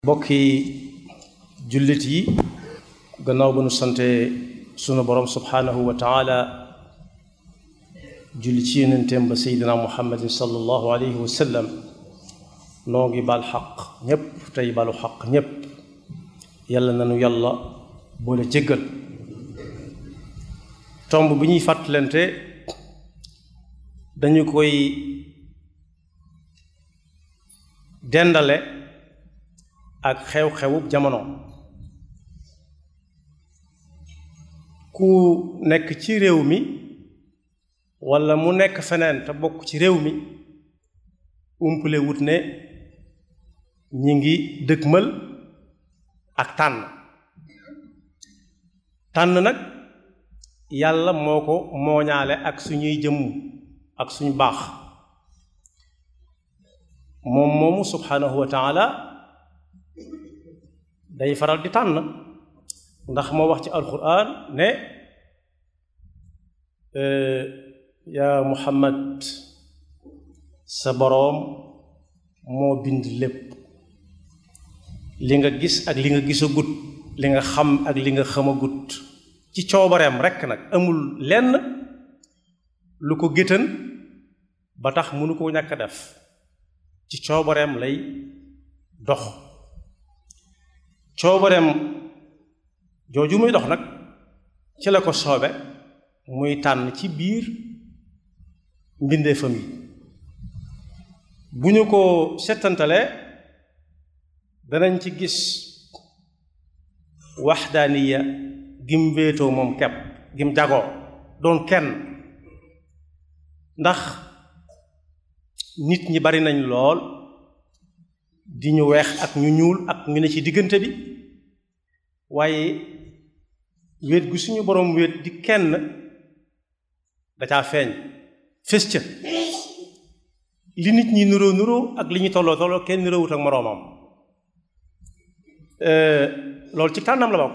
mbokki jullit yi gannaaw ba nu sante sunu borom subhaanahu wa taala julli ci yonenteem ba seydina muhammadin sallallahu alayhi wa sallam noo ngi baal xaq ñépp tey balu xaq ñépp yàlla nanu yàlla boole jéggal tomb bi ñuy fàttalante dañu koy dendale ak xew-xewub jamono ku nekk ci réew mi walla mu nekk feneen te bokk ci réew mi umpale wut ne ñi ngi dëgmal ak tànn tànn nag yàlla moo ko mooñaale ak suñuy jëmm ak suñu baax moom moomu subhanahu wa taala day faral di tànn ndax moo wax ci alquran ne yaa muhammad sa boroom moo bind lépp li nga gis ak li nga gisagut li nga xam ak li nga xamagut ci coobareem rekk nag amul lenn lu ko géttan ba tax mënu ko ñàkk def ci coobareem lay dox coobareem jooju muy dox nag ci la ko soobe muy tànn ci biir mbindeefam yi bu ñu ko settantalee danañ ci gis waxdaaniya gim wéetoo moom kepp gim jagoo doon kenn ndax nit ñi bari nañ lool di ñu weex ak ñu ñuul ak ñu ne ci diggante bi waaye wéet gu suñu boroom wéet di kenn da caa feeñ fés ca li nit ñi nuroo nuroo ak li ñu tolloo tolloo kenn nuroowut ak moroomam loolu ci tànnam la bokk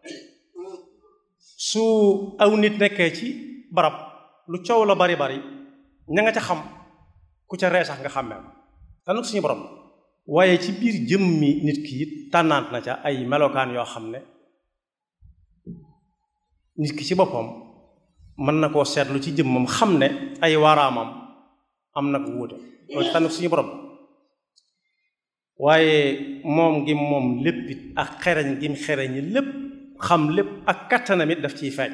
su aw nit nekkee ci barab lu coow la bari bari ña nga ca xam ku ca ree sax nga xàmmee tànn suñu borom waaye ci biir jëmmi nit ki it tànnaant na ca ay melokaan yoo xam ne nit ki ci boppam mën na koo seetlu ci jëmmam xam ne ay waaraamam am na ko wuute loolu ci tànn suñu borom waaye moom gi moom lépp it ak xereñ gi mu xereñi lépp xam lépp ak kattanam it daf ciy feeñ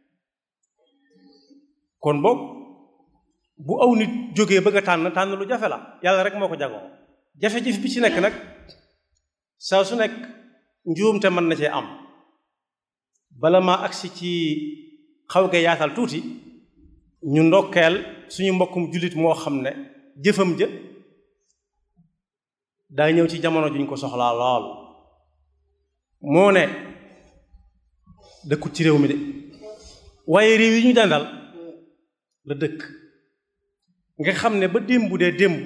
kon boog bu aw nit jógee bëgg a tànn tànn lu jafe la yàlla rek moo ko jagoo jafe-jafe bi ci nekk nag saa su nekk njuumte mën na cee am bala maa agsi ci xaw ge yaatal tuuti ñu ndokkeel suñu mbokkum jullit moo xam ne jëfam jë daa ñëw ci jamono juñ ko soxlaa lool moo ne dëkkut ci réew mi de waaye réew yi ñu dandal la dëkk nga xam ne ba démb dee démb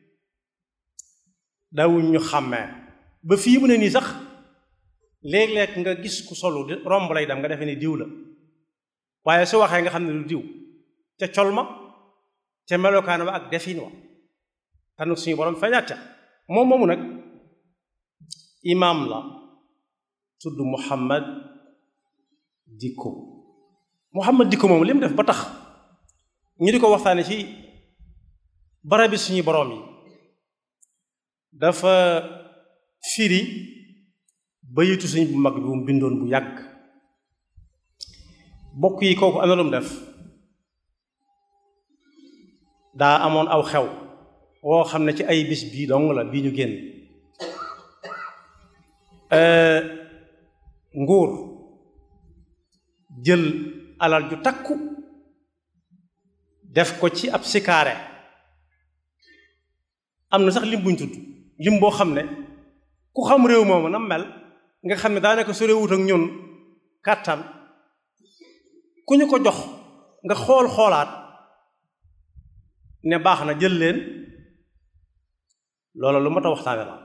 daawuñ ñu xàmmee ba fii mu ne nii sax léeg-léeg nga gis ku solu di romb lay dem nga defee ni diw la waaye su waxee nga xam ne lu diw ca col ma ca melokaan wa ak defin wa tanu suñu borom feeñaat ca moom moomu nag imaam la tudd Muhammad Dikko Muhammad Dikko moom li mu def ba tax ñu di ko waxtaane ci barabi suñu boroom yi dafa firi bayitu suñ bu mag bi mu bindoon bu yàgg bokk yi kooku am na lu mu def daa amoon aw xew woo xam ne ci ay bis bii dong la bii ñu génn nguur jël alal ju takku def ko ci ab sikaare am na sax lim buñ tudd lim boo xam ne ku xam réew moomu na mel nga xam ne daanaka su réewut ak ñun kàttan ku ñu ko jox nga xool xoolaat ne baax na jël leen loola lu mat a waxtaane la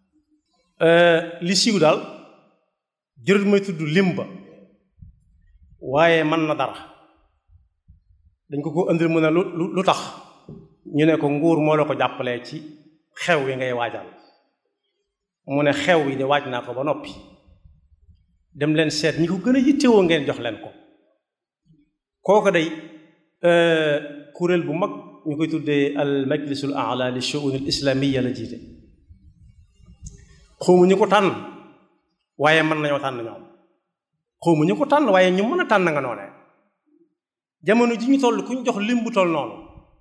li siiw daal jërët may tudd lim ba waaye mën na dara dañ ko ko indil mu ne lu lu tax ñu ne ko nguur moo la ko jàppalee ci xew wi ngay waajal mu ne xew yi de waaj naa ko ba noppi dem leen seet ñi ko gën a yittewoo ngeen jox leen ko kooku day kuréel bu mag ñu koy tuddee al majlisul a'la li shu'un al islamiyya la jiite xawma ñu ko tànn waaye mën nañoo tànn ñoom xawma ñu ko tànn waaye ñu mën a tànn nga noone jamono ji ñu toll ku ñu jox lim bu toll noonu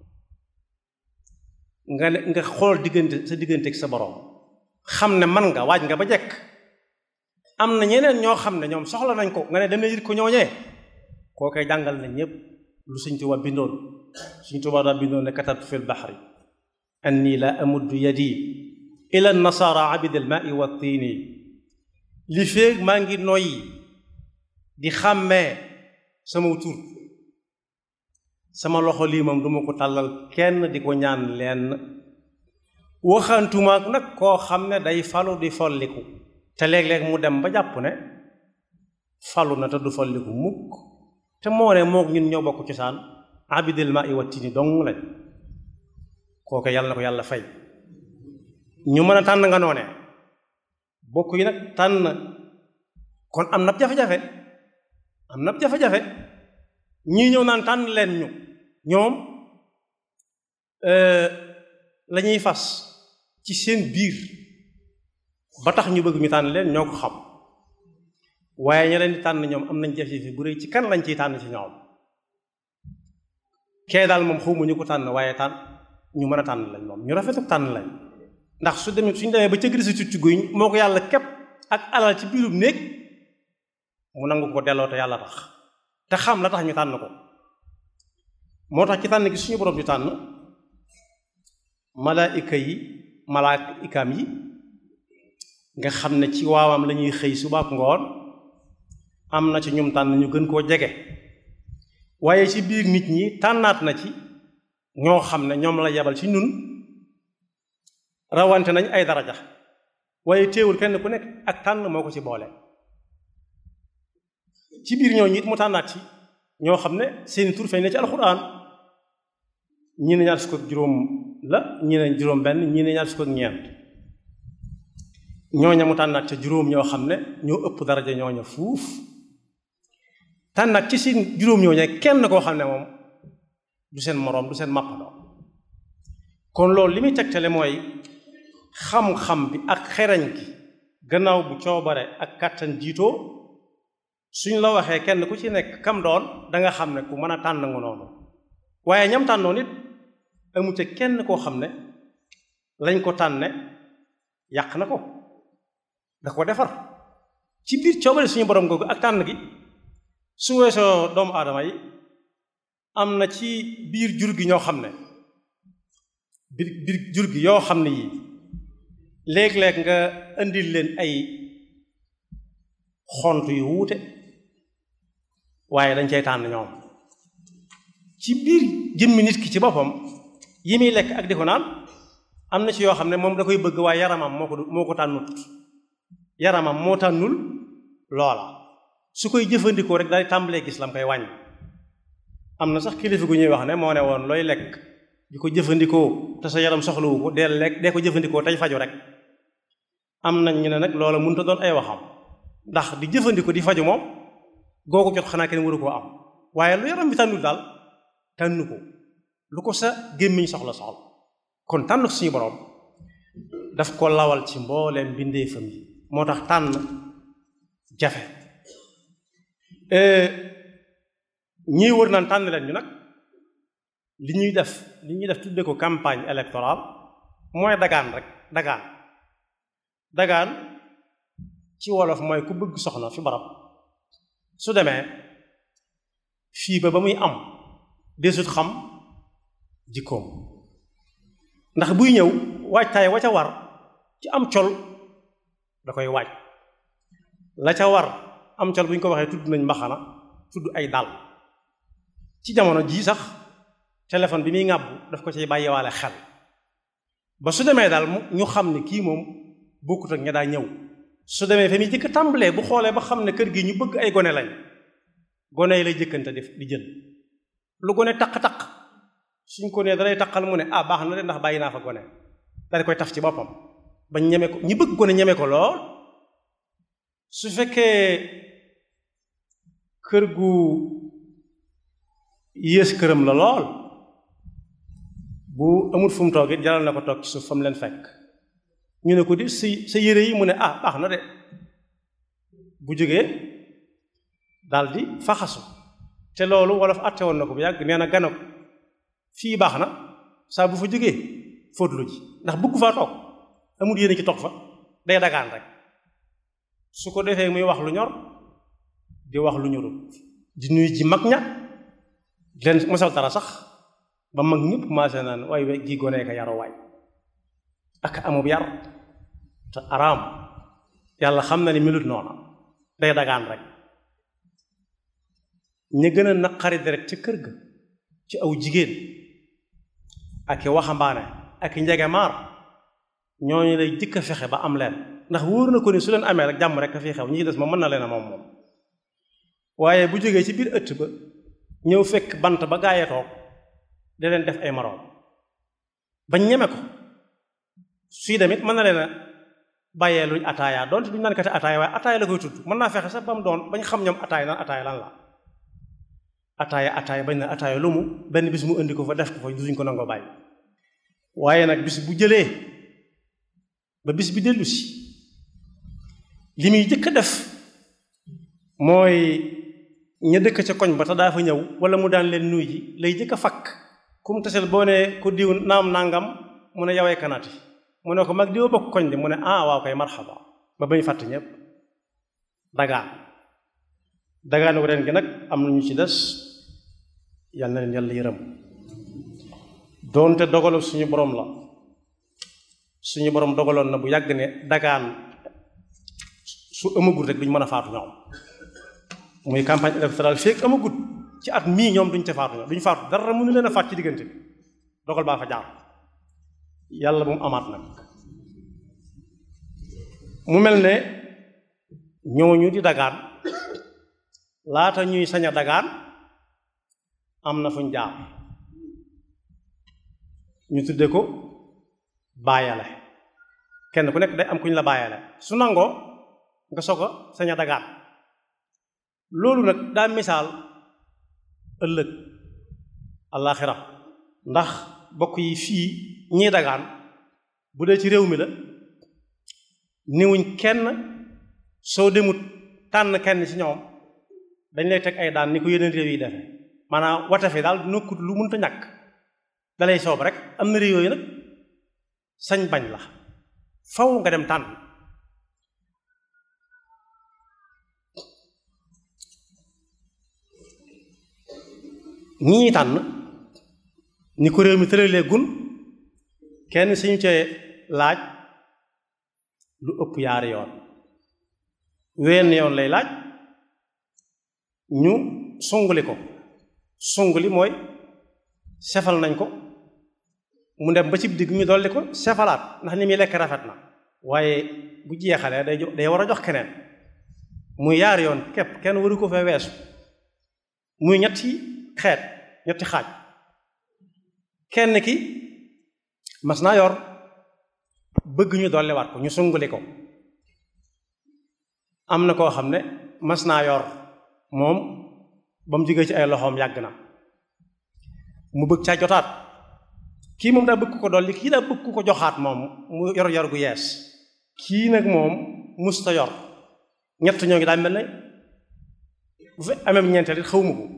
nga ne nga xool diggante sa diggante ak sa borom xam ne man nga waaj nga ba jekk am na ñeneen ñoo xam ne ñoom soxla nañ ko nga ne demee yit ko ñooñee koo koy jàngal na ñépp lu Sëñ Tuubaa bindoon Sëñ Tuubaa daa bindoon ne katabtu fi lbaxri anni la amuddu yadi ila nasara abid al maai wa tiini li féeg maa ngi noyyi di xàmmee sama tur sama loxo lii moom duma ko tàllal kenn di ko ñaan lenn waxantumaak nag koo xam ne day falu di folliku te léeg-léeg mu dem ba jàpp ne falu na te du folliku mukk te moo ne mook ñun ñoo bokk cosaan abidil ma i wattini dong lañ kooke yàlla na ko yàlla fay ñu mën a tànn nga noone bokk yi nag tànn kon am na jafe-jafe am na jafe-jafe ñii ñëw naan tànn leen ñu ñoom la ñuy fas ci seen biir ba tax ñu bëgg ñu tànn leen ñoo ko xam waaye ña leen di tànn ñoom am nañ jafe-jafe bu rëy ci kan lañ ciy tànn ci ñoom kee daal moom xawma ñu ko tànn waaye tànn ñu mën a tànn lañ moom ñu rafetu tànn lañ ndax su demee suñu demee ba ca gëri si tucc guy moo ko yàlla képp ak alal ci biirum néeg mu nangu ko delloo te yàlla tax te xam la tax ñu tànn ko moo tax ci tànn gi suñu borom di tànn malaayika yi malaayikaam yi nga xam ne ci waawam la ñuy xëy suba ak ngoon am na ci ñum tànn ñu gën koo jege waaye ci biir nit ñi tànnaat na ci ñoo xam ne ñoom la yebal ci ñun rawante nañ ay daraja waaye téewul kenn ku nekk ak tànn moo ko ci boole ci biir ñoo it mu tànnaat ci ñoo xam ne seeni tur feeñ na ci alxuraan ñii ne ñaar fukk ak juróom la ñii ne juróom benn ñii ne ñaar fukk ak ñeent ñooña mu tànnaat ca juróom ñoo xam ne ñoo ëpp daraja ñooña fuuf tànnaat ci seen juróom ñooña kenn koo xam ne moom du seen moroom du seen màppandoo kon loolu li muy tegtale mooy xam-xam bi ak xereñ gi gannaaw bu coobare ak kàttan jiitoo suñ la waxee kenn ku ci nekk kam doon danga xam ne ku mën a tànn nga noonu waaye ñam tànnoon it amu ca kenn koo xam ne lañ ko tànne yàq na ko da ko defar ci biir coobare suñu borom googu ak tànn gi su weesoo doomu aadama yi am na ci biir jur gi ñoo xam ne biir biir jur gi yoo xam ne yii léeg-léeg nga indil leen ay xont yu wuute waaye dañ cay tànn ñoom ci biir jëmmi nit ki ci boppam yi muy lekk ak di ko naan am na ci yoo xam ne moom da koy bëgg waaye yaramam moo ko moo ko tànnut yaramam moo tànnul loola su koy jëfandikoo rek day tàmbalee gis lam koy wàññi am na sax kilifa gu ñuy wax ne moo ne woon looy lekk di ko jëfandikoo te sa yaram soxlawu ko deel lekk dee ko jëfandikoo tey faju rek am nañ ñu ne nag loola mënut a doon ay waxam ndax di jëfandikoo di faju moom goo ko jot xanaa kenn waru koo am waaye lu yaram bi tànnul daal tànnu ko lu ko sa gémmiñ soxla soxla kon tànn suñu borom daf ko lawal ci mbooleem mbindeefam yi moo tax tànn jafe ñii wër naan tànn leen ñu nag li ñuy def li ñuy def tudde ko campagne électorale mooy dagaan rek dagaan dagaan ci wolof mooy ku bëgg soxna fi barab su demee fii ba ba muy am desut xam jikkoom ndax buy ñëw waajtaay wa ca war ci am col da koy waaj la ca war am col bu ñu ko waxee tudd nañ mbaxana tudd ay dàll ci jamono jii sax téléphone bi muy ŋàbbu daf ko ciy bàyyiwaale xel ba su demee daal ñu xam ne kii moom bokkut ak ña daa ñëw su demee fa muy jëkk tàmbalee bu xoolee ba xam ne kër gi ñu bëgg ay gone lañ gone yi lay jëkkante def di jël lu gone taq-taq suñ ko nee dalay taqal mu ne ah baax na de ndax bàyyi naa fa gone dal koy taf ci boppam bañ ñeme ko ñi bëgg ko ne ñeme ko lool su fekkee kër gu yées këram la lool bu amul fu mu toog it jaral na ko toog ci suuf fa mu leen fekk ñu ne ko di sa sa yére yi mu ne ah baax na de bu jógee daldi faxasu te loolu wolof àtte woon na ko bu yàgg nee na gana ko fii baax na saa bu fa jógee fóotlu ji ndax bëgg faa toog amul yéene ci toog fa day dagaan rek su ko defee muy wax lu ñor di wax lu ñorul di nuyu ji mag ña di leen mosal dara sax ba mag ñëpp commencé naan waay we gi gonee ka yaru waay ak amub yar te araam yàlla xam na ni melut noona day dagaan rek ña gën a naqari deret ci kër ga ci aw jigéen ak i waxambaane ak i njegemaar ñooñu lay jëkk a fexe ba am leen ndax wóor na ko ni su leen amee rek jàmm rek a fi xew ñi des moom mën na leen a moom moom waaye bu jógee ci biir ëtt ba ñëw fekk bant ba gaayee toog da leen def ay moroom bañ ñeme ko suy demit mën na leen a bàyyee luñ ataaya doonte duñ naan kati ataaya waaye ataaya la koy tudd mën naa fexe sax ba mu doon bañ xam ñoom ataaya naan ataaya lan la ataaya ataaya bañ na ataaya lu mu benn bis mu indi ko fa def ko fa duñ ko nangoo bàyyi waaye nag bis bu jëlee ba bis bi dellu si li muy jëkk a def mooy ña dëkk ca koñ ba te daa fa ñëw wala mu daan leen nuy ji lay jëkk a fakk kum tasel boo ne ko diw naam nangam mu ne yawee kanati mu ne ko mag diwa bokk koñ de mu ne ah waaw koy marxaba ba bañ fàtt ñëpp dagaan dagaan ko ren gi nag am na ñu ci des yal na leen yàlla yërëm doonte dogalu suñu borom la suñu borom dogaloon na bu yàgg ne dagaan su amagul rek duñ mën a faatu ñoom muy campagne électorale feek amagut ci at mii ñoom duñ ca faatu ñoom duñ faatu dara mënu leen a faat ci diggante bi dogal baa fa jaar yàlla bu mu amaat nag mu mel ne ñooñu di dagaan laata ñuy sañ a dagaan am na fuñ jaar ñu tudde ko bàyyale kenn ku nekk day am kuñ la bàyyale su nangoo nga soog a sañ a dagaan loolu nag daa misaal ëllëg àllaaxira ndax bokk yi fii ñii dagaan bu dee ci réew mi la niwuñ kenn soo demut tànn kenn ci ñoom dañ lay teg ay daan ni ko yeneen réew yi defe maanaam wate fi daal nokkut lu mënta ñàkk dalay soob rek am na réew yooyu nag sañ bañ la faw nga dem tànn ñi ñuy tànn ni ko réew mi tëralee gun kenn suñu cee laaj lu ëpp yaari yoon wenn yoon lay laaj ñu sunguli ko sunguli mooy sefal nañ ko mu dem ba ci digg ñu dolli ko sefalaat ndax ni muy lekk rafet na waaye bu jeexalee day day war a jox keneen muy yaari yoon képp kenn waru ko fee weesu muy ñetti xeet ñetti xaaj kenn ki mas naa yor bëgg ñu dolliwaat ko ñu sunguli ko am na koo xam ne mas naa yor moom ba mu jógee ci ay loxoom yàgg na mu bëgg caa jotaat kii moom daa bëgg ko dolli kii daa bëgg ko joxaat moom mu yor yor gu yees kii nag moom musta yor ñett ñoo ngi daa mel ne bu fi amee ñeenteel it xawma ko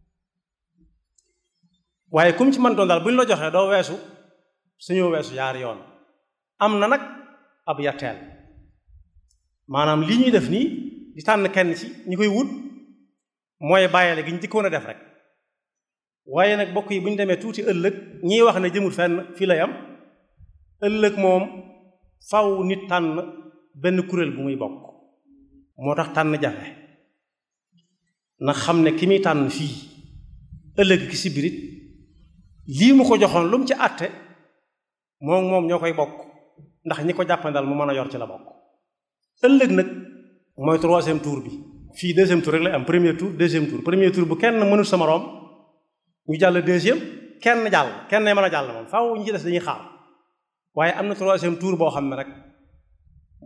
waaye comme ci man doon daal bu ñu la joxee doo weesu suñoo weesu yaari yoon am na nag ab yatteel maanaam li ñuy def nii di tànn kenn ci ñi koy wut mooy bàyyale gi ñu jëkkoon a def rek waaye nag bokk yi bu ñu demee tuuti ëllëg ñiy wax ne jëmul fenn fii lay am ëllëg moom faw nit tànn benn kuréel bu muy bokk moo tax tànn jafe na xam ne ki muy tànn fii ëllëg ki si birit lii mu ko joxoon lu mu ci àtte moom moom ñoo koy bokk ndax ñi ko jàppandal mu mën a yor ci la bokk ëllëg nag mooy troisième tour bi fii deuxième tour rek lay am premier tour deuxième tour premier tour bu kenn mënul sa moroom ñu jàll deuxième kenn jàll kenn mën a jàll moom faaw ñu ci des dañuy xaar waaye am na troisième tour boo xam ne rek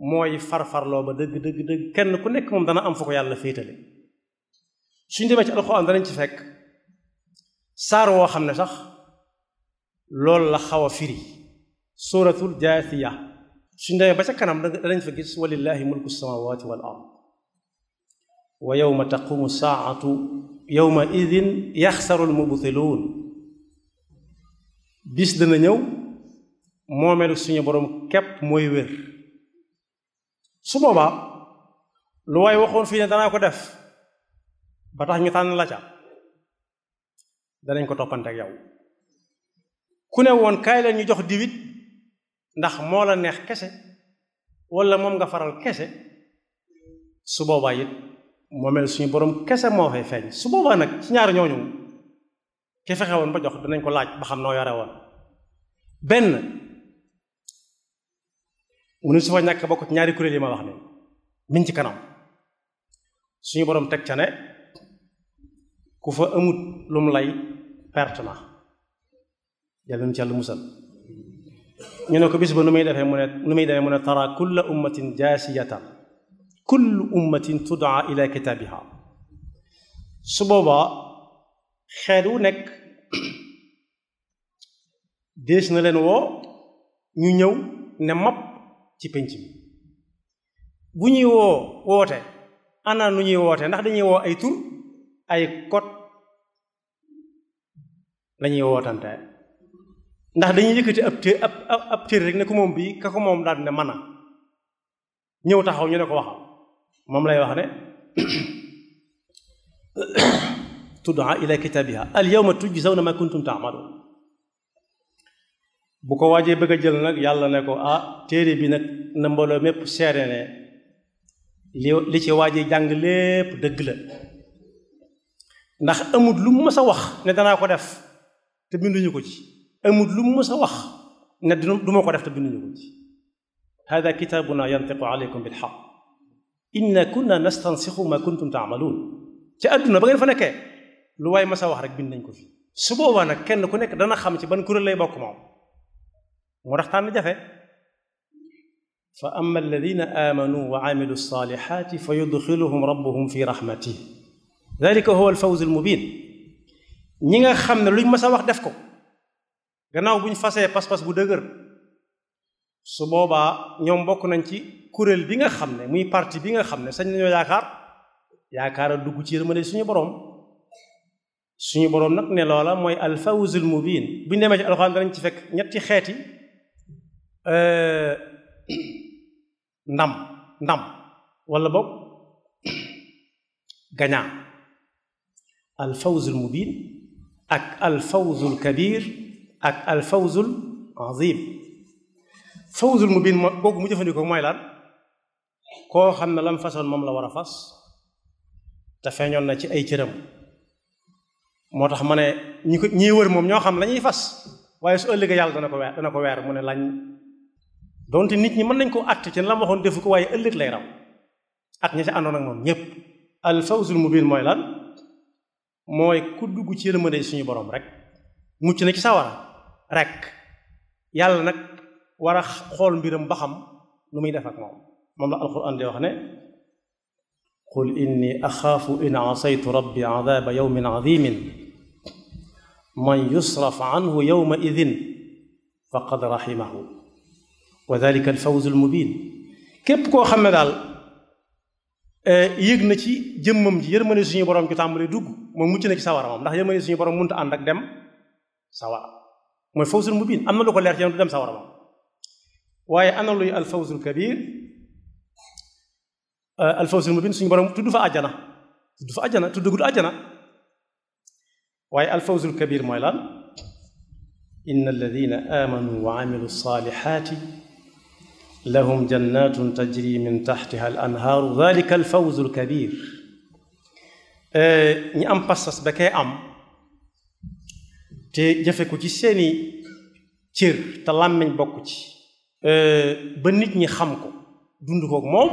mooy farfarloo ba dëgg dëgg dëgg kenn ku nekk moom dana am fu ko yàlla féetale suñ demee ci alxuraan danañ ci fekk saar woo xam ne sax loolu la xaw a firi suratul jaathiya suñ demee ba ca kanam danañ fa gis walillahi mulku samawati wal ard wa yawma taqumu saatu yawma idin yaxsaru almubtiluun bis dana ñëw moomeelu suñu borom képp mooy wér su boobaa lu waay waxoon fii ne danaa ko def ba tax ñu tànn la ca danañ ko toppante ak yow ku ne woon kaay leen ñu jox diwit ndax moo la neex kese wala moom nga faral kese su boobaa it moomeel suñu borom kese moo fay feeñ su boobaa nag ci ñaar ñooñu ki fexe woon ba jox danañ ko laaj ba xam noo yore woon benn mu ne su fa ñàkk bokk ci ñaari kuréel yi ma wax ne miñ ci kanam suñu borom teg ca ne ku fa amut lum lay perte na yàlla nu ci yàlla musal ñu ne ko bis ba nu muy defee mu ne nu muy demee mu ne tara kulla ummatin jaasiyatan kullu ummatin tudaa ila kitaabiha su boobaa xeet wu nekk dees na leen woo ñu ñëw ne map ci penc mi bu ñuy woo woote ana nu ñuy woote ndax dañuy woo ay tur ay kot lañuy wootante ndax dañuy yëkkati ab té ab ab téere rek ne ko moom bii ka ko moom daal ne mën a ñëw taxaw ñu ne ko waxam moom lay wax ne tud'a ila kitaabiha al yawma tujzawna ma kuntum ta'malun bu ko waajee bëgg a jël nag yàlla ne ko ah téere bi nag na mbooloo mépp seere ne li li ci waajee jàng lépp dëgg la ndax amut lu mu mës a wax ne danaa ko def te binduñu ko ci amut lu mu mës a wax ne du ma ko def te binduñu ko ci hada kitaabuna yantiqu alaykum bil haqq inna kunna nastansixu ma kuntum taamaluun ci àdduna ba ngeen fa nekkee lu waay mës a wax rek bind nañ ko fi su boobaa nag kenn ku nekk dana xam ci ban kuréel lay bokk moom moo tax tànn jafe fa amma alladina amanu wa amilu salihati fa yudxiluhum rabbuhum fi rahmatih dalika huwa alfawz almubin ñi nga xam ne luñ mës a wax def ko gannaaw buñ fasee pas-pas bu dëgër su boobaa ñoom bokk nañ ci kuréel bi nga xam ne muy parti bi nga xam ne sañ nañoo yaakaar yaakaar a dugg ci yërmande suñu boroom suñu boroom nag ne loola mooy alfawz almubin buñ demee ci alxuraan danañ ci fekk ñetti xeeti ndam ndam wala boog gañaa alfawzul mubin ak alfawzul kabir ak alfawzul azim fawzul mubin mo googu mu jëfandikoo mooy lan koo xam ne lam façon moom la war a fas te feeñoon na ci ay cëram moo tax ma ne ñi ko ñi wër moom ñoo xam la ñuy fas waaye su ëllëgee yàlla dana ko weer dana ko weer mu ne lañ donte nit ñi mën nañ koo àtt ci la ma waxoon defu ko waaye ëllëg lay raw ak ñi ci àndoon ak moom ñépp al fawzul mubin mooy lan mooy ku dugg ci yërmande suñu borom rek mucc na ci sawara rek yàlla nag war a xool mbiram ba xam lu muy def ak moom moom la alquran di wax ne qul inni axaafu in asaytu rabbi adaba yawmin adimin man yusraf anhu yawma idin faqad rahimahu wa dalika alfawzu almubin képp koo xam ne daal yëg na ci jëmmam ji yërmande suñu borom ci tàmbali dugg moom mucc na ci sawara moom ndax yërmande suñu borom mënta ànd ak dem sawara mooy fawzul mubin am na lu ko leer ci du dem sawara moom waaye ana luy alfawzul kabir alfawzul mubin suñu borom tudd fa àjjana tudd fa àjjana tudd gudd àjjana waaye alfawzul kabir mooy lan inna alladina amanu wa amilu salihati lahum jannatun tajri min taxtiha al anhaaru dalika alfawzu alkabir ñi am passas ba kay am te jëfe ko ci seeni cër te làmmiñ bokk ci ba nit ñi xam ko dund kook moom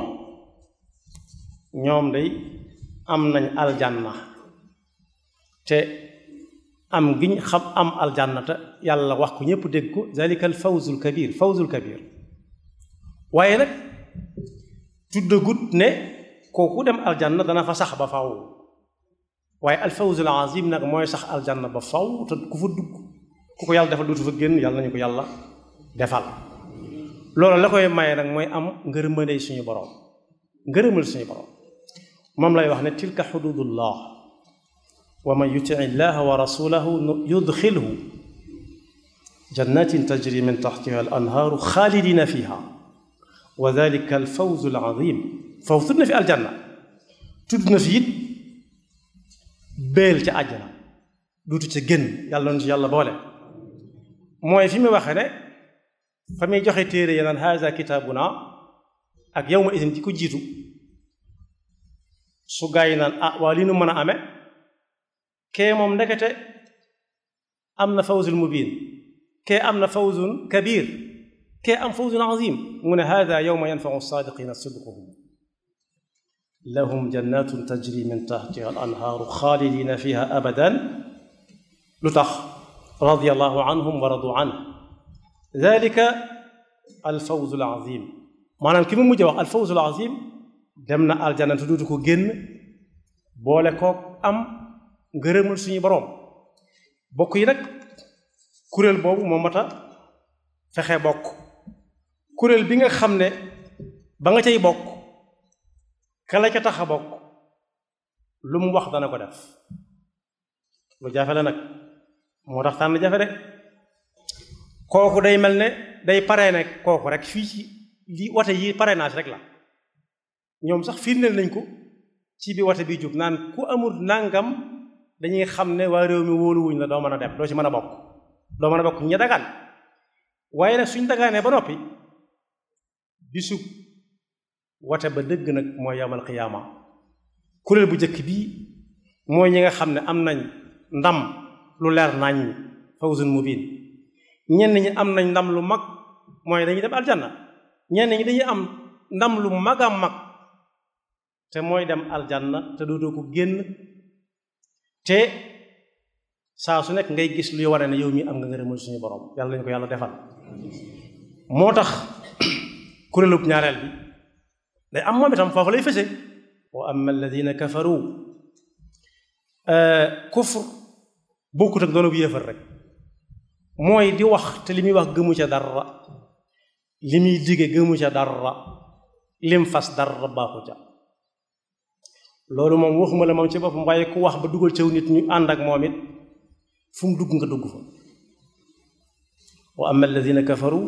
ñoom day am nañ aljanna te am giñ xam am aljanna te yàlla wax ko ñépp dégg ko dalika alfawzu alkabir fawzu alkabir waaye nag tuddagut ne kooku dem aljanna dana fa sax ba faw waaye alfawzul azim nag mooy sax aljanna ba faw te ku fa dugg ku ko yàlla defal dootu fa génn yàlla nañu ko yàlla defal loolu la koy maye nag mooy am ngërëmandey suñu borom ngërëmal suñu borom moom lay wax ne tilka xududullah wa man yuti illaha wa rasulahu yudxilhu jannatin tajri min taxtiha al anhaaru xaalidina fiha wa dalika al fawzu al azim fawzu tudd na fi aljanna tudd na fi it béel ca àjjana duutu ca génn yàlla na ci yàlla boole mooy fi mu waxe ne fa muy joxe téere ya naan haza kitaabuna ak yow ma isin ci ko jiitu su gaa yi naan ah waa li nu mën a amee kee moom ndekete am na fawzul mubin kee am na fawzun kabir kee am fawzun azim mu ne hada yowma yanfau saadiqina sidquhum lahum jannatun tajri min taxtiha al anhaaru xaalidina fiha abadan lu tax radiallahu anhum wa radu anh dalika al fawzu al azim maanaam ki mu mujj wax al fawzu al azim dem na aljanna te duutu ko génn boole koog am ngërëmal suñu boroom bokk yi nag kuréel boobu moo mat a fexe bokk kuréel bi nga xam ne ba nga cay bokk ka la ca tax a bokk lu mu wax dana ko def lu jafe la nag moo tax tànn jafe de kooku day mel ne day pare ne kooku rek fii ci li wate yi parrainage rek la ñoom sax firndeel nañ ko ci bi wate bi jóg naan ku amul nangam dañuy xam ne waa réew mi wóoluwuñ la doo mën a dem doo ci mën a bokk doo mën a bokk ña dagaan waaye nag suñ dagaanee ba noppi bisu wate ba dëgg nag mooy yamal xiyaama kuréel bu njëkk bii mooy ñi nga xam ne am nañ ndam lu leer nañ fawzun mubin ñenn ñi am nañ ndam lu mag mooy dañuy dem aljanna ñenn ñi dañuy am ndam lu mag a mag te mooy dem aljanna te dootoo ko génn te saa su nekk ngay gis luy wane ne yow mi am nga ngërëmal suñu borom yàlla nañu ko yàlla defal moo tax kuréelub ñaareel bi day am moom itam foofu lay fëse wa amma alladina kafaru kufr bokkut ak doonu bu yéefar rek mooy di wax te li muy wax gëmu ca dara li muy dige gëmu ca dara lim fas dara baaxu ca loolu moom waxuma la moom ci boppam waaye ku wax ba dugal caw nit ñu ànd ak moom it fu mu dugg nga dugg fa wa amma alladina kafaru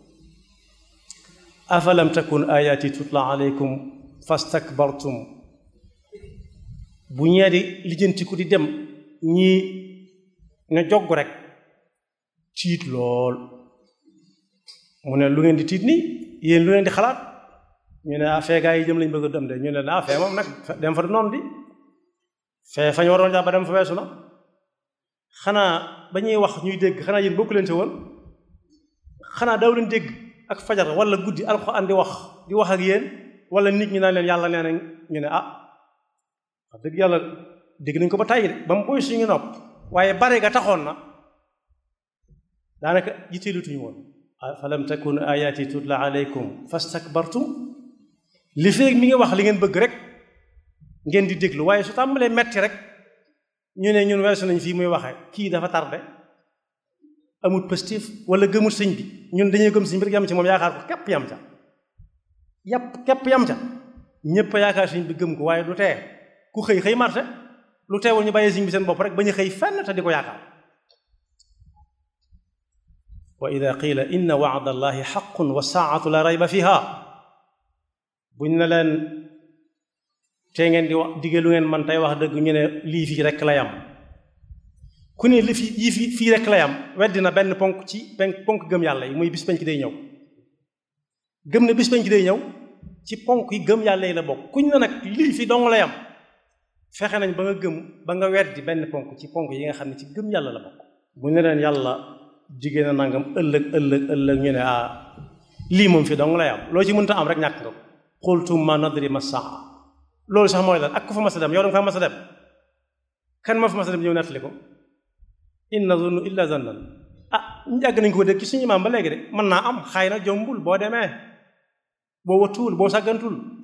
afalam takun ayati tutla alaykum fastakbartum bu ñee di lijjantiku di dem ñii ne jogg rek tiit lool mu ne lu ngeen di tiit nii yéen lu ngeen di xalaat ñu ne ah fee gaa yi jëm lañ bëgg a dem de ñu ne ah fee moom nag dem fa du noonu di fee fa ñu waroon jàpp ba dem fa weesu na xanaa ba ñuy wax ñuy dégg xanaa yéen bokku leen ci woon xanaa daw leen dégg ak fajar wala guddi alxuraan di wax di wax ak yéen wala nit ñi naan leen yàlla nee na ñu ne ah wax dëgg yàlla dégg nañ ko ba tàyyi de ba mu boy suñu nopp waaye bare ga taxoon na daanaka jiteelutuñu woon falam takun ayati tutla alaykum fastakbartum li feeg mi ngi wax li ngeen bëgg rek ngeen di déglu waaye su tàmbalee metti rek ñu ne ñun weesu nañ fii muy waxe kii dafa tardé amut positif wala gëmut sëñ bi ñun dañuy gëm sëñ bi rek yam ci moom yaakaar ko képp yam ca yàpp képp yam ca ñépp a yaakaar sëñ bi gëm ko waaye du tee ku xëy xëy marché lu teewul ñu bàyyee sëñ bi seen bopp rek ba ñu xëy fenn te di ko yaakaar wa ida qila inna wa'da allahi haqqun wa saa'atu la rayba fiha buñ ne leen tey ngeen di wax digge lu ngeen man tey wax dëgg ñu ne lii fii rek la yam ku ne li fi yii fii fii rek la yam weddi na benn ponk ci benn ponk gëm yàlla yi muy bis penc day ñëw gëm ne bis penc day ñëw ci ponk yi gëm yàlla yi la bokk kuñ ne nag lii fi dong la yam fexe nañ ba nga gëm ba nga weddi benn ponk ci ponk yi nga xam ne ci gëm yàlla la bokk bu ne leen yàlla jigéen a nangam ëllëg ëllëg ëllëg ñu ne ah lii moom fi dong la yam loo ci mënta am rek ñàkk nga ko xultum ma nadri ma saa loolu sax mooy lan ak ku fa mas a dem yow danga fa mas a dem kan ma fa mas a dem ñëw nettali ko in nazunnu illa zannan ah yàgg nañ ko dégg ci suñu maam ba léegi de mën naa am xay na jombul boo demee boo watuwul boo sàggantul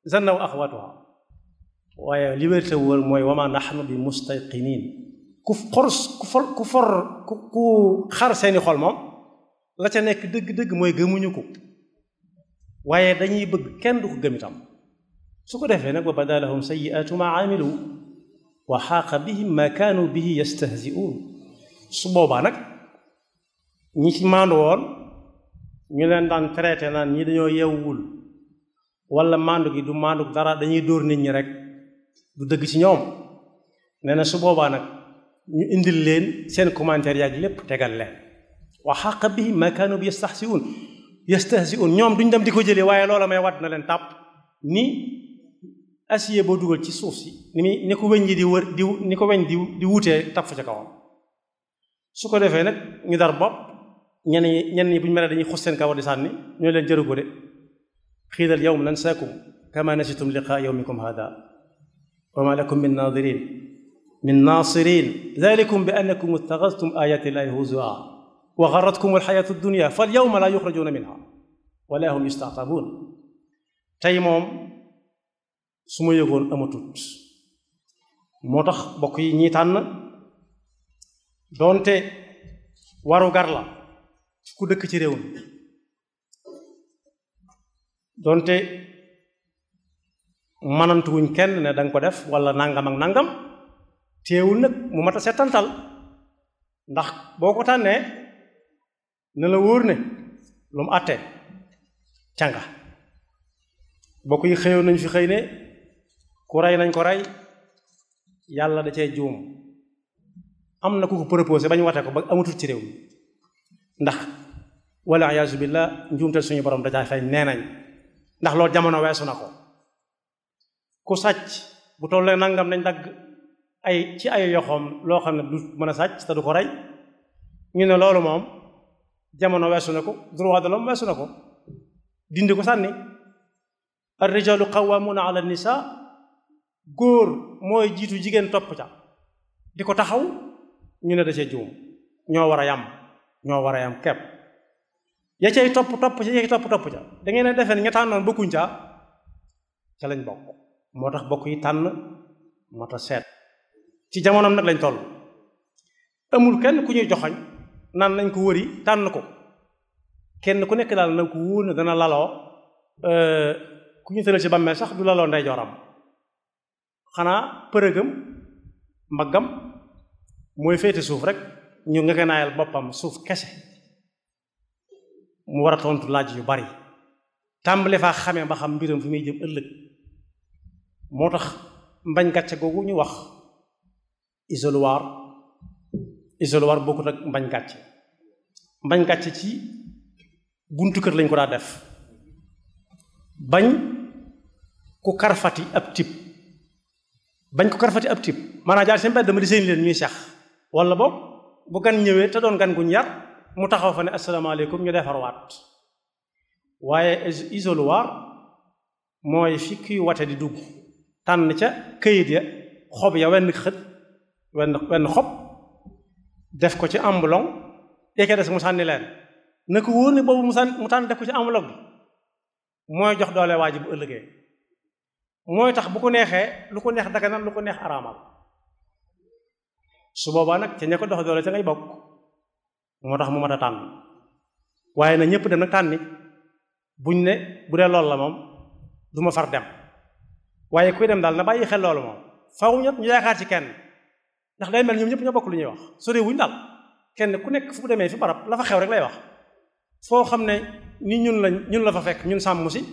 zannaw axwatuha waaye liberté wóor mooy wama nahnu bi mustayqinin ku xor ku for ku for ku xar seeni xol moom la ca nekk dëgg-dëgg mooy gëmuñu ko waaye dañuy bëgg kenn du ko gëm itam su ko defee nag wa bada lahum sayiatu ma amilu wa xaaqa bihim ma kaanu bihi yastahzi'un su boobaa nag ñi ci maandu woon ñu leen daan traité naan ñi dañoo yewwul wala maandu gi du maandu dara dañuy dóor nit ñi rek du dëgg ci ñoom nee na su boobaa nag ñu indil leen seen commentaire yaag lépp tegal leen wa xaqa bihi ma kaanu bi yastahzi'un yastahzi'un ñoom duñ dem di ko jëlee waaye loola may wadd na leen tàpp ni acier boo dugal ci suuf si ni muy ni ko weñ ji di wër di ni ko weñ di di wutee tàpp fa ca kawam su ko defee nag ñu dar bopp ñenn ñi ñenn ñi bu ñu meree dañuy xus seen kawar di sànni ñoo leen jëru ko de xiidal yawm nansaakum kama nasitum liqaa yawmikum hada wa ma lakum min naadirin min naasirin dalikum bi annakum ittaxastum ayati llahi huzua wa garratkum alxayatu dunya fal yawma la yuxrajuuna minha wala hum yustatabuun tey moom su ma yëgoon amatut moo tax bokk yi ñi tànn doonte waru gar la ku dëkk ci réew mi doonte manantuwuñ kenn ne danga ko def wala nangam ak nangam teewul nag mu mat a settantal ndax boo ko tànnee ne la wóor ne lu mu àtte canga bokk yi xëyoon nañ fi xëy ne ku rey nañ ko rey yàlla da cee juum am na ku ko proposé ba ñu watee ko ba amatul ci réew mi ndax wala ayaasu billah njuumte suñu borom dajaa fay nee nañ ndax loolu jamono weesu na ko ku sàcc bu tollee nangam nañ dagg ay ci ay yoxoom loo xam ne du mën a sàcc te du ko rey ñu ne loolu moom jamono weesu na ko droit de l'homme weesu na ko dindi ko sànni ar rijalu qawwamuna ala nisa góor mooy jiitu jigéen topp ca di ko taxaw ñu ne da cee juum ñoo war a yam ñoo war a yam kepp ya cay topp topp ca ya cay topp topp ca da ngeen a defee ne ña tànnoon bokkuñ ca ca lañ bokk moo tax bokk yi tànn moo tax seet ci jamonoom nag lañ toll amul kenn ku ñuy joxoñ naan nañ ko wëri tànn ko kenn ku nekk daal na ko wóor ne dana laloo ku ñu tëral ci bàmmeel sax du laloo ndeyjooram xanaa përëgam mbaggam mooy féete suuf rek ñu nga naayal boppam suuf kese mu war a tontu laaj yu bari tàmbale faa xamee ba xam mbiram fi muy jëm ëllëg moo tax mbañ gàcce googu ñu wax isoloir isoloir bokkut ak mbañ gàcce mbañ gàcce ci buntu kër lañ ko daa def bañ ku karfati ab tib bañ ko karfati ab tib maanaam jaar seen mbedd dama di seen leen ñuy sax wala boog bu gan ñëwee te doon gan guñ yar mu taxaw fa ne asalaamaaleykum ñu defarwaat waaye isoloir mooy fi kuy wate di dugg tànn ca këyit ya xob ya wenn xët wenn wenn xob def ko ci ambulong yeke des mu sànni leen na ko wóor ne boobu mu sànni mu tànn def ko ci enveloppe bi mooy jox doole waa ji bu ëllëgee mooy tax bu ko neexee lu ko neex daganal lu ko neex araamal su boobaa nag ca ña ko dox doole ca ngay bokk moo tax mu mat a tànn waaye na ñëpp dem nag tànni buñ ne bu dee loolu la moom du ma far dem waaye kuy dem daal na bàyyi xel loolu moom faw ñëpp ñu yaakaar ci kenn ndax day mel ñoom ñëpp ñoo bokk lu ñuy wax sore wuñ daal kenn ku nekk fu demee fi barab la fa xew rek lay wax foo xam ne ni ñun lañ ñun la fa fekk ñun sàmm si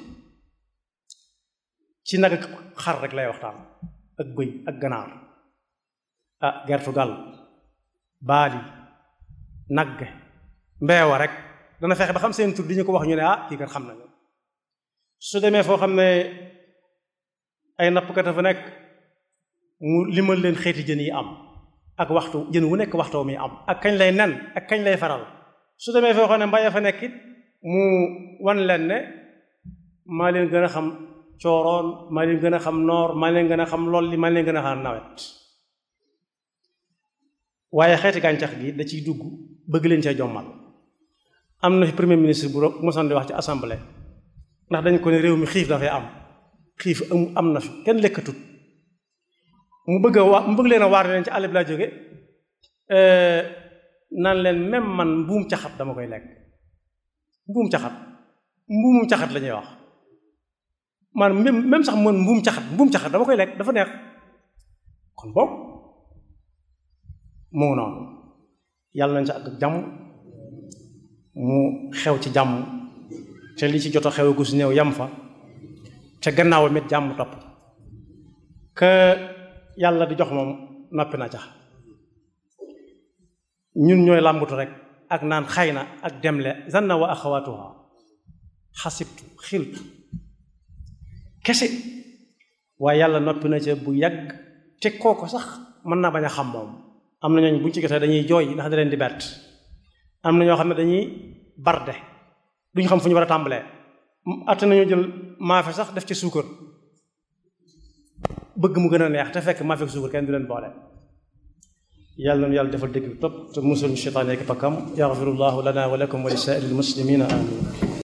ci nag ak xar rek lay waxtaan ak bëy ak ganaar ah gertu gal baali nagge mbeewa rek dana fexe ba xam seen tur di ñu ko wax ñu ne ah kii kat xam nañu su demee foo xam ne ay nappkat a fa nekk mu limal leen xeeti jën yi am ak waxtu jën wu nekk waxtoo mi am ak kañ lay nen ak kañ lay faral su demee foo xam ne mbay fa nekk it mu wan leen ne maa leen gën a xam cooroon maa leen gën a xam noor maa leen gën a xam lool li maa leen gën a xam nawet waaye xeeti gàncax gi da ciy dugg bëgg leen cee jommal am na fi premier ministre bu mosoon di wax ci assemblée ndax dañ ko ne réew mi xiif dafay am xiif am am na fi kenn lekkatut mu bëgg a waa mu bëgg leen a waar leen ci àll bi laa jóge naan leen même man mbuum caxat dama koy lekk mbuum caxat mbuumum caxat la ñuy wax man même même sax man mbuum caxat mbuum caxat dama koy lekk dafa neex kon boobu moo noonu yàlla nañ sa ak jàmm mu xew ci jàmm te li ci jot a xew gu si néew yam fa te gannaaw mit jàmm topp que yàlla di jox moom noppi na ca ñun ñooy làmbutu rek ak naan xay na ak demle zanna wa axawatuha xasibtu xiltu kese waaye yàlla noppi na ca bu yàgg te kooko sax mën naa bañ a xam moom am na ñooñ buñ ci gisee dañuy jooy ndax da leen di bett am na ñoo xam ne dañuy barde duñ xam fu ñu war a tàmbalee atte nañu jël maafe sax def ci suukar bëgg mu gën a neex te fekk maafe ak suukar kenn du leen boole yàlla na yàlla defal dégg topp te musul shaytaan ak pakkam yaxfirullahu lana wa lakum wa li saa'iril muslimina amin